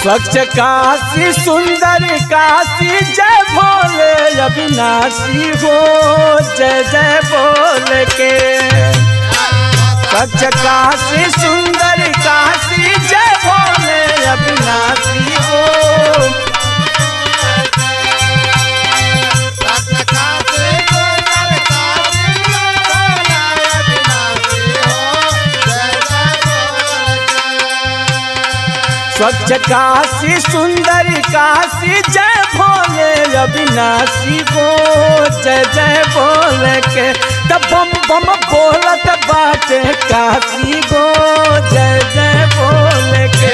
स्वच्छ काशी सुंदर काशी जय भोले अविनाशी हो जय जय बोल के स्वच्छ काशी सुंदर काशी जय भोले अविनाशी हो स्वच्छ काशी सुंदर काशी जय भोले अविनाशी हो जय जय बोल के तब बम बम बोलत बाटे काशी गो जय जय बोल के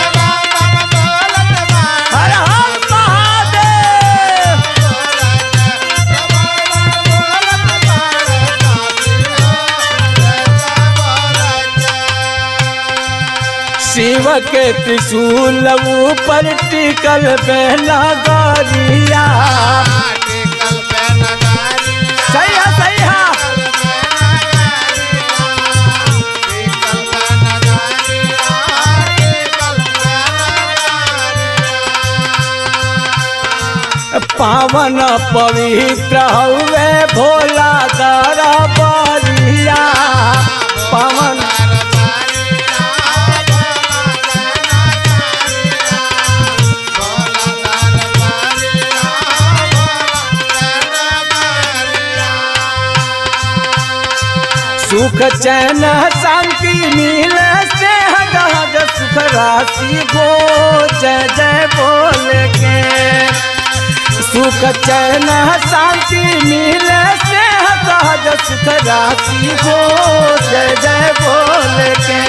हर हर महादेव शिव के त्रिशूल ऊपर टिकल बहना गरिया सही है सही है पावन पवित्र हवे भोला दरा बरिया पावन सुख चैन शांति मिले से हद सुख राशि गो जय जय बोल के सुख चैन शांति मिले से हद सुख राशि गो जय जय बोल के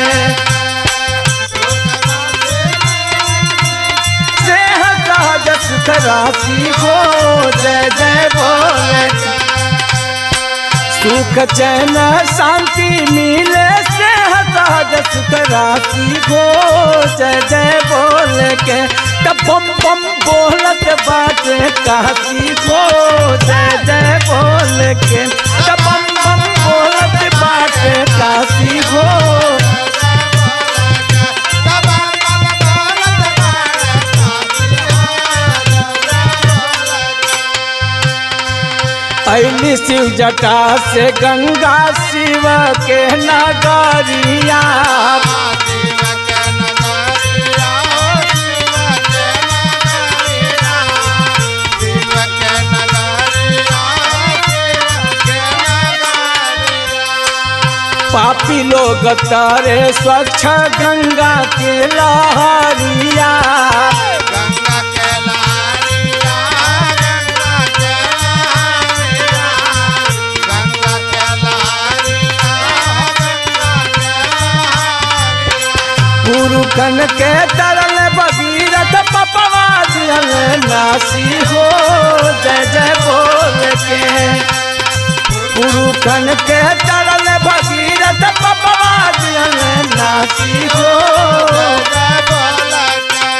से हद सुख राशि गो जय जय बोल के सुख चैन शांति मिले से सहज सुख राशि हो जय जय बोल के तब बम बम बोलत बाटे काशी हो जय जय बोल के तब बम बम बोलत बाटे काशी हो ऐली शिव जटा से गंगा शिव के नगरिया पापी लोग तारे स्वच्छ गंगा के लहरिया गंगा के लहरिया गंगा के लहरिया गंगा के लहरिया गंगा के लहरिया पुरुखन के तरल भगीरथ पपवा दियल नासी हो जय जय बोल के पुरुखन के तरल भगीरथ पपवा दियल नासी हो जय बोल के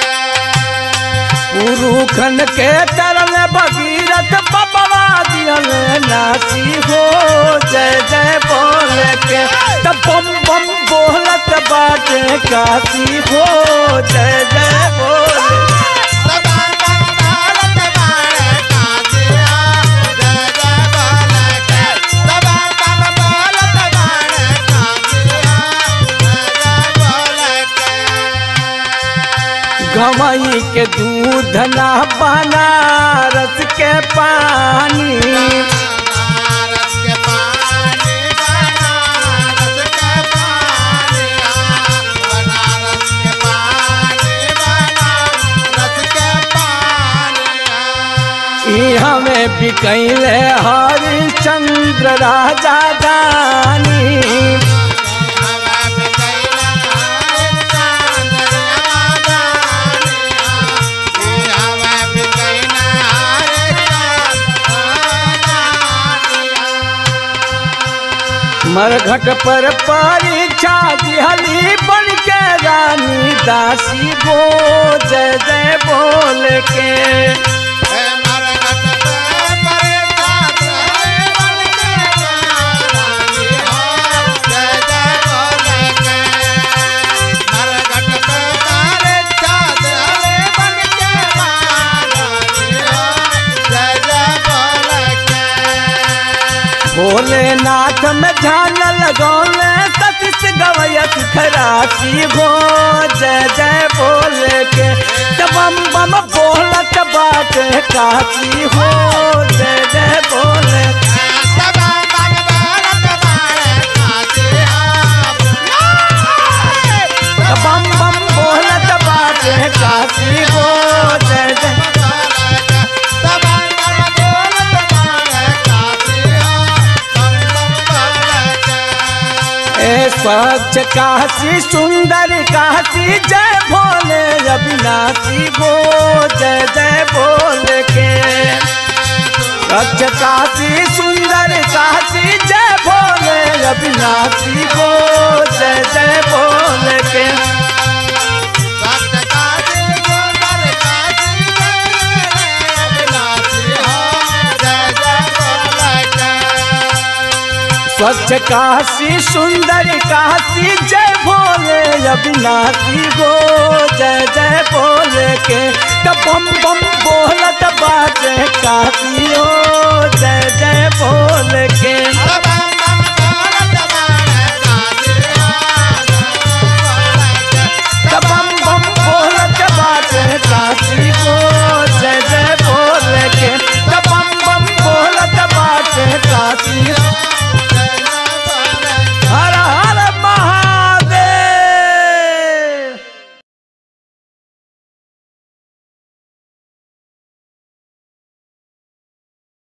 पुरुखन के तरल भगीरथ पपवा दियल नासी हो जय जय बोल के तब बम बम बोलत बाटे काशी हो जय जय बोल सदा भारत बाणे काजिया जय जय बोल के सदा भारत बाणे काजिया जय जय बोल के गवई के दूध ना बनारस के पानी बनारस के पानी बनारस के पानी बनारस के पानी बनारस के पानी ई हमें बिकैले हरिश्चंद्र राजा दानी मरघट पर परीक्षा दिहली बन के रानी दासी गो जय जय बोल के भोलेनाथ में ध्यान लगौले सतीश गवैया खरासी हो जय जय बोले के त बम बम बोलत बाटे काशी हो जय जय बोले त बम बम बोलत बाटे काशी हो जय जय ए स्वच्छ काशी सुंदर काशी जय भोले अविनाशी गो जय जय बोले के स्वच्छ काशी सुंदर काशी जय भोले अविनाशी गो जय जय बोले के स्वच्छ काशी सुंदर काशी जय भोले अविनाशी गो जय जय बोले के त बम बम बोलत बाटे काशी हो